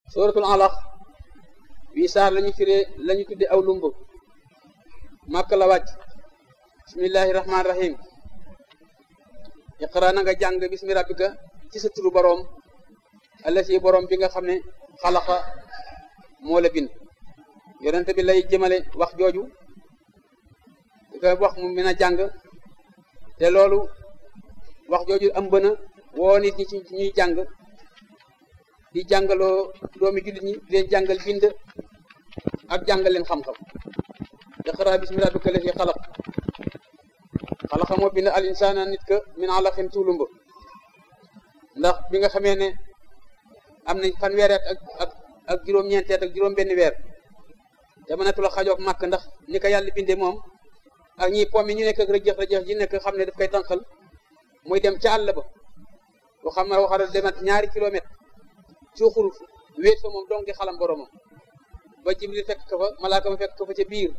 suratul alaq wii saar lañu firee lañu tudde aw lumb màkk la wàcc bismillahi rahmaani rahim iqra na nga jàng bismi rabbika ci sa turu boroom allasi boroom bi nga xam ne xalaqa moo la bind yonente bi lay jëmale wax jooju di ko wax mu mën a jàng te loolu wax jooju ëmb na woo nit ñi ci ñuy jàng di jàngaloo doomi jullit ñi di leen jàngal bind ak jàngal leen xam-xam iqra bismi rabbika allasi xalaq xalaqa moo bind al insana nit ka min alaqin tuulumba ndax bi nga xamee ne am nañ fanweeri at ak ak ak juróom-ñeenteet ak juróom-benn weer te mënatu la xajoog màkk ndax ni ko yàlla bindee moom ak ñi pom yi ñu nekk ak rëjëx rëjëx ji nekk xam ne daf koy tànqal muy dem ca àll ba boo xam ne waxara demat ñaari kilomètre suuxul wéet fa moom dong di xalam boromam ba jibril fekk ko fa malaaka ma fekk ko fa ca biir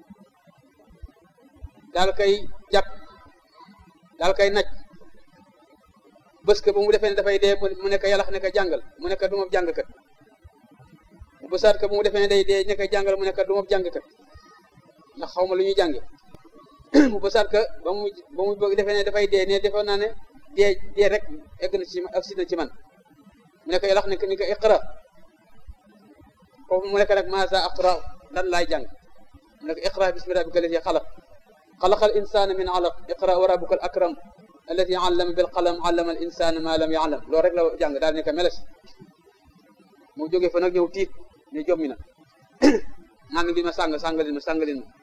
daal koy jàpp daal koy naj bés que ba mu defee ne dafay dee mu nekk yàlla ne ko jàngal mu nekk du ma jàngkat mu bësaat ko ba mu defee ne day dee nekk jàngal mu nekk du ma jàngkat ndax xaw ma lu ñuy jànge mu bësaat ko ba mu ba mu defee ne dafay dee ne defoon naa ne dee dee rek egg na ci agsi na ci man mu nekk yàlla ne ni ko iqra foofu mu nekk nag maasa aqra lan laay jàng mu nekk iqra bismi rabbika alladi xalaq xalaqal insana min alaq iqra wa rabbuka al akram alladi allama bil qalam allama al insana ma lam ya'lam loolu rek la jàng daal ne ko meles mu jóge fa nag ñëw tiit ne jommi na maa ngi bi ma sàng sàngalin ma sàngalin ma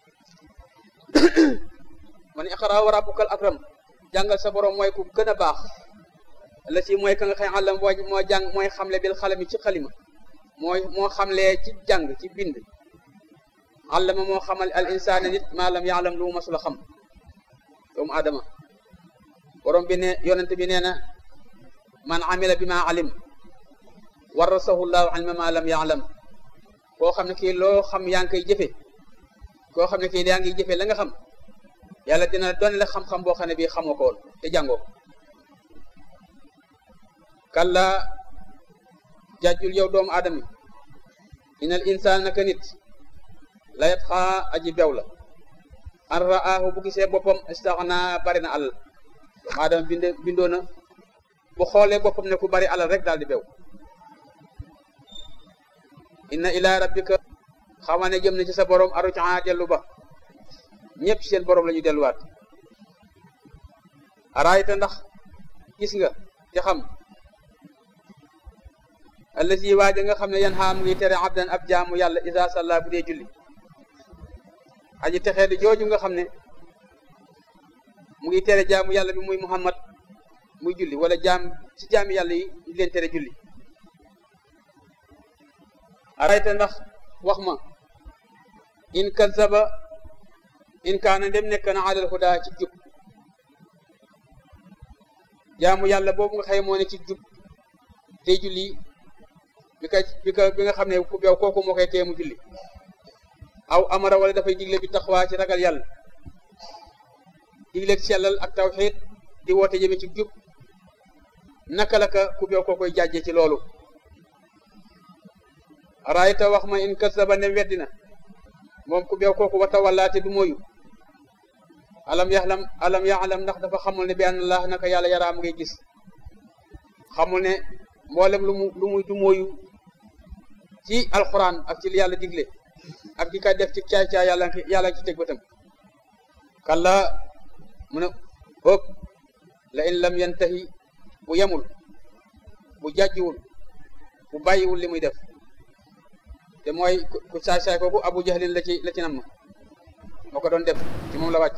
man iqra wa rabbuka al akram jàngal sa borom mooy ku gën a baax la si mooy ka nga xëy àllam moo moo jàng mooy xamle bil xalami ci xalima mooy moo xamlee ci jàng ci bind àllama moo xamal al insaana nit maa lam yaalam lu mu masula xam doomu aadama borom bi ne yonente bi nee na man amila bi ma alim warasahu llahu ilma ma lam yaalam koo xam ne kii loo xam yaa ngi koy jëfe koo xam ne kii yaa ngi jëfe la nga xam yàlla dina doon la xam-xam boo xam ne bii xamoo ko woon te jàngoo kalla jàjjul yow doomu aadama inal insaan naka nit la yatxaa aji bew la an ra'aahu bu gisee boppam istaxna bari na alal doomu aadama bind bindoo na bu xoolee boppam ne ku bari alal rek daal di bew inna ila rabbika xama ne jëm na ci sa borom arucaa dellu ba ñëpp seen borom la ñu delluwaat araayta ndax gis nga te xam allazi waaja nga xam ne yan xaam ngi tere abdan ab jaamu yàlla isa salla bu dee julli aji texee di jooju nga xam ne mu ngi tere jaamu yàlla bi muy muhammad muy julli wala jaam ci jaami yàlla yi di leen tere julli arayta ndax wax ma in kazaba in kaana ndem nekk na alal huda ci jub jaamu yàlla boobu nga xëy moo ne ci jub te julli bi ka bi ka bi nga xam ne ku beew kooku moo koy tee mu julli aw amara wala dafay digle bi taxawaa ci ragal yàlla digle sellal ak tawxiid di woote jëme ci jub naka la ka ku beew koo koy jàjje ci loolu raayta wax ma in kasaba ne weddina moom ku beew kooku wata wallaate du mooyu alam yaxlam alam yaxlam ndax dafa xamul ne bi anna allah naka yàlla yaraam ngay gis xamul ne mboolem lu mu lu muy du mooyu ci alquran ak ci li yàlla digle ak di ka def ci caay caay yàlla yàlla ci teg bëtam kalla mu ne ëpp la in lam yantahi bu yemul bu jàjjiwul bu bàyyiwul li muy def te mooy ku saay saay kooku abu jahlin la ci la ci nam moo ko doon def ci moom la wàcc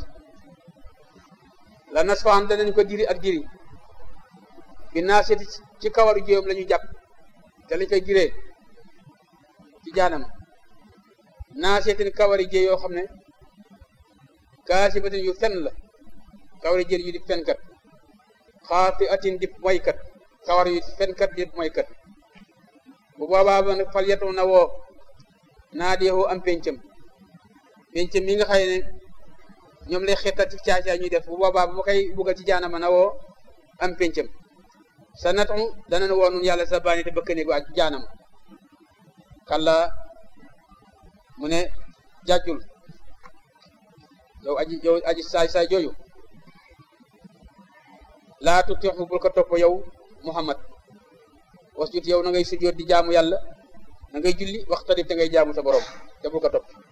la nasfaan danañ ko diri ak diri bi naaseti ci kawaru jéem la ñu jàpp te lañ koy giree ci jaanam naasetin kawari jee yoo xam ne kaasibatin yu fen la kawari jër yu di fenkat xaati atin di moykat kawar yu fenkat di moykat bu boobaa ba nag fal yetu na woo naa deexoo am pencam pencam mi nga xëy ne ñoom lay xettat ci caacaay ñuy def bu boobaa bu ma koy buggal ci jaanama na woo am pencam sa natu danañ woo nun yàlla sa baani te bëkk néegu ak jaanam kalla mu ne jàjjul yow aji yow aji saay saay jooju laa tutixu bul ko topp yow muhammad wasjud yow na ngay sujjoot di jaamu yàlla na ngay julli waxtarib te ngay jaamu sa borom te bul ko topp